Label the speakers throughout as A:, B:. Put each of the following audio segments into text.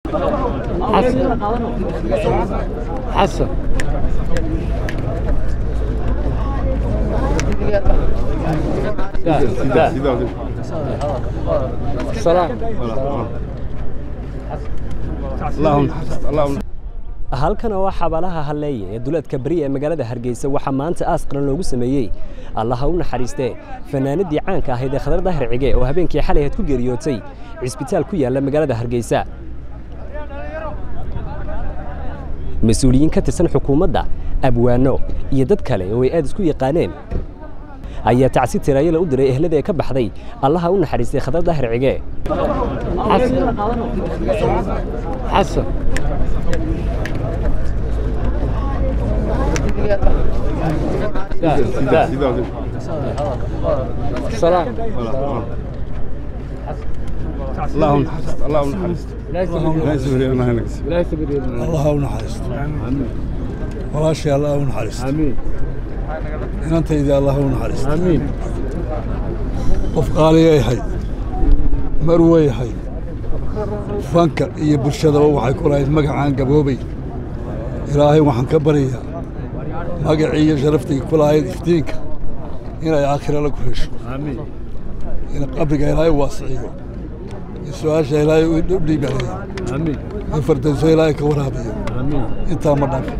A: حسن سلام
B: اللهم اللهم
C: halkan oo xabaalaha halleeye ee duleedka beri ee magaalada hargeysa waxaa maanta aas qaran loogu sameeyey allaha u naxariistee fanaanadii caanka ahayd ee khadar dahir cige oo habeenkii xalay ahayd ku geeriyootay cisbitaal ku yaalla magaalada hargeysa mas-uuliyiin ka tirsan xukuumadda abwaano iyo dad kale oo ay aad isku yaqaaneen ayaa tacsi tiraayala u diray ehlada ee ka baxday allaha u naxariistay khadar dahir cige
A: حسن سلام
B: اللهم اللهم حرست لا يسهل الله ينقص
A: لا يسبر يدنا
D: allah ha u naxariisto walaashii allah ha u naxariisto
A: امين
D: inantaydii allah ha u naxariisto
A: امين
D: qof qaaliyay ahayd marway ahayd fanka iyo bulshadaba waxay ku lahayd magacaan gaboobay ilaahay waxaan ka baryayaa magacii iyo sharaftii ku lahayd iftiinka inay aakhira la ku hesho
A: امين
D: in qabriga ilaahay waasiciyo in su-aasha ilaahay u dhiibanayo
A: امين
D: in fardayso ilaahay ka waraabiyo
A: امين
D: intaa ma dhan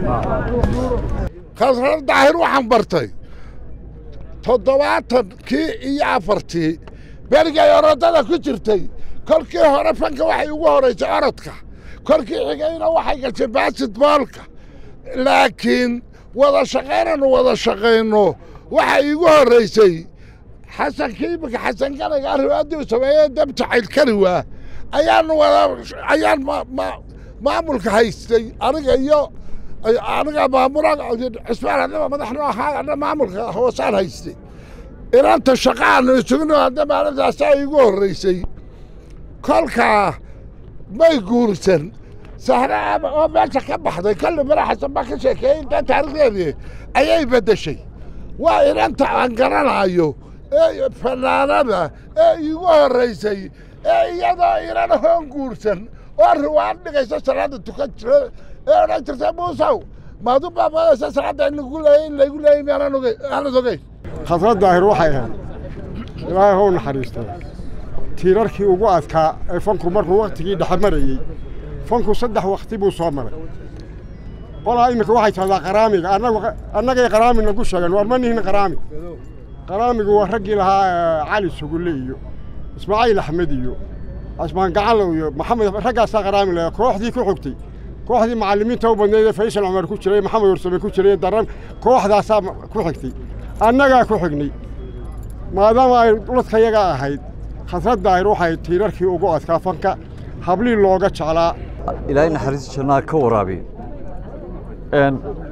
E: khasrar daahir waxaan bartay toddobaatankii iyo afartii berigay orodada ku jirtay kolkii hore fanka waxay ugu horaysay orodka kolkii xigayna waxay gashay basketboolka laakiin wada shaqaynanu wada shaqayno waxay igu horraysay xasankii iminka xasan ganaga riwaadii uu sameeyey dab jacayl kari waa ayaan wada ayaan ma- ma- maamulka haystay aniga iyo aniga maamula cismaan haddaba madaxnu ahaa adna maamulka hoosaan haystay inanta shaqaanu isugno hadda maalintaasaa igu horraysay kolkaa may guursan sahre ama oo meesha ka baxday kolli mara xasan baa ka sheekeeyey intaa taarikhdeedii ayay beddeshay waa inanta aan garanaayo ee fanaanada ee igu horraysay ee iyadoo inan hoon guursan oo riwaad dhigaysa salaada tukan jiro ee odhan jirta muusow maadu baa madaysa salaada in lagu leeyay in laygu leeyay miyaanan ogey aanad ogeyn
F: khasrad daahir waxay ahayd ilaahay hou naxariistay tiirarkii ugu adkaa ee fanku markuu wakhtigii dhexe marayey fanku saddex wakhti buu soo maray qolaa iminka waxay tahdaa qaraamiga annagu annagay qaraami nagu sheegeen war ma nihin qaraami qaraamigu waa raggii lahaa eh, cali sugulle iyo ismaaciil axmed iyo casmaan gacalow iyo maxamed raggaasaa qaraami lahaa kooxdii ku xogtay kooxdii macallimiinta u badnayd ee faysal cumar ku jiray maxamed warsame ku jiray daran kooxdaasaa ma- ku xigtay annagaa ku xignay maadaama ay dhuladka yaga ahayd khasrad daahir waxay tiirarkii ugu adkaa fanka hablii looga jeclaa
G: ilaahay naxariista jannaa ka waraabiyo n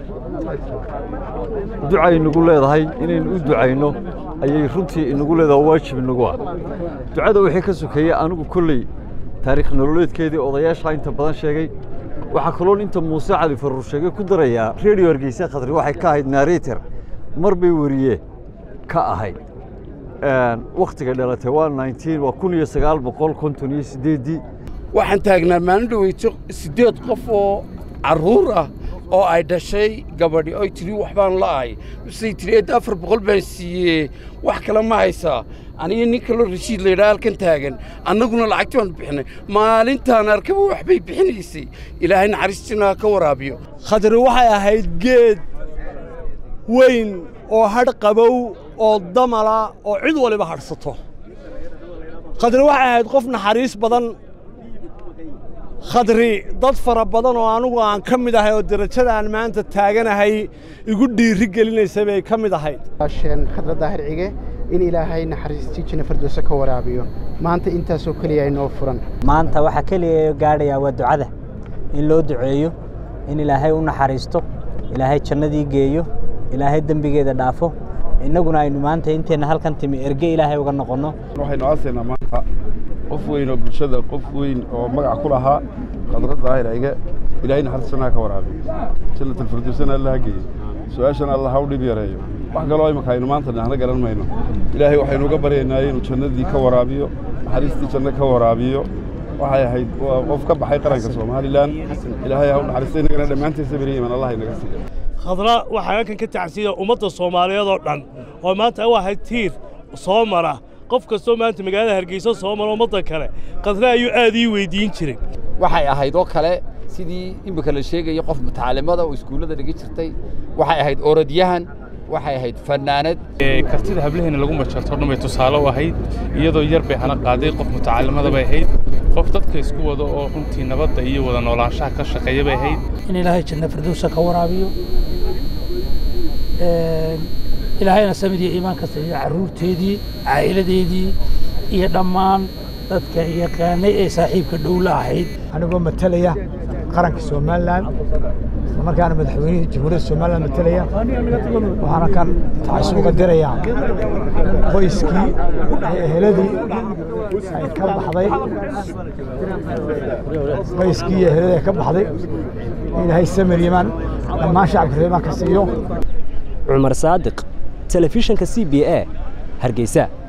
G: ducay inagu leedahay inaynu u ducayno ayay runtii inagu leedahay oo waajib inagu ah ducada wixii ka sokeeyey anigu kolley taariikh nololeedkeedii odayaasha inta badan sheegay waxaa kaloon inta muuse cali faruur sheegay ku darayaa redio hargeysa khadri waxay ka ahayd narrator mar bay weriye ka ahayd wakhtiga dhalatay waa 19 waa kun iyo sagaal boqol konton iyo siddeeddii
H: waxaan taagnaa maalin dhaweyto siddeed qof oo carruur ah oo ay dhashay gabadhi oy tidhi waxbaan la'ahay misay tidhi eed afar boqol baan siiyee wax kale ma haysaa aniga nin kaloo rashiid laydhaa halkan taagan annaguna lacagti baanu bixinay maalintaan arkaba waxbay bixinaysay ilaahay naxariistina ha ka waraabiyo
I: khadri waxay ahayd geed weyn oo hadh qabow oo damala oo cid waliba hadhsato khadri waxay ahayd qof naxariis badan khadri dad fara badan oo anugu aan ka mid ahay oo derajadaan maanta taaganahay igu dhiiri gelinaysa bay ka mid ahayd
J: asheen khadra daahir cige in ilaahay naxariistii janna firdowse ka waraabiyo maanta intaasoo keliya inoo furan
K: maanta waxaa keliya gaadhayaa waa ducada in loo duceeyo in ilaahay u naxariisto ilaahay jannadii geeyo ilaahay dembigeeda dhaafo innaguna aynu maanta inteenna halkan timi erge ilaahay uga noqonno
B: waxaynu aasaynaa maanta qof weyn oo bulshada qof weyn oo magac ku lahaa khadra daahir cige ilaahay naxariistana ha ka waraabiyo jannatalfirdowsana alla ha geeyo su-aashana alla ha u dhib yareeyo wax kaloo imika aynu maanta dhahna garan mayno ilaahay waxaynu uga baryaynaa inuu jannadii ka waraabiyo naxariistii janno ka waraabiyo waxay ahayd waa qof ka baxay qaranka somalilan ilaahay ha u naxariista innagana dhammaantiin sabir iyo iman allah inaga siiya
L: khadra waxaa halkan ka tacsiya ummadda soomaaliyeed oo dhan oo maanta u ahayd tiir soo mara qof kastoo maanta magaalada hargeysa soo mara ummadda kale khadra ayuu aad ii weydiin jiray
M: waxay ahayd oo kale sidii imika la sheegaya qof mutacaalimada oo iskuullada dhigi jirtay waxay ahayd orodyahan waxay ahayd fanaanad
N: kartida hablaheena lagu majarto dhan bay tusaale u ahayd iyadoo yar bay hana qaaday qof mutacaalimada bay ahayd qof dadka isku wada oo runtii nabadda iyo wada noolaanshaha ka shaqeeya bay ahayd
O: in ilaahay janna firdowsa ka waraabiyo ilaahayna samid iyo iimaanka siiyo carruurteedii caa'iladeedii iyo dhammaan dadka yaqaanay ee saaxiibka dhowla ahayd
P: anigoo matalaya qaranka somalilan islamarkaana madaxweynihii jamhuuriyadda somalilan matalaya waxaana kan tacasub uga dirayaa qoyskii iyo eheladii ay ka baxday qoyskii iyo eheladii ay ka baxday ilaahay samir yimaan dhammaan shacabka reemaan ka siiyo
C: cumar saadiq telefishinka c b a hargeysa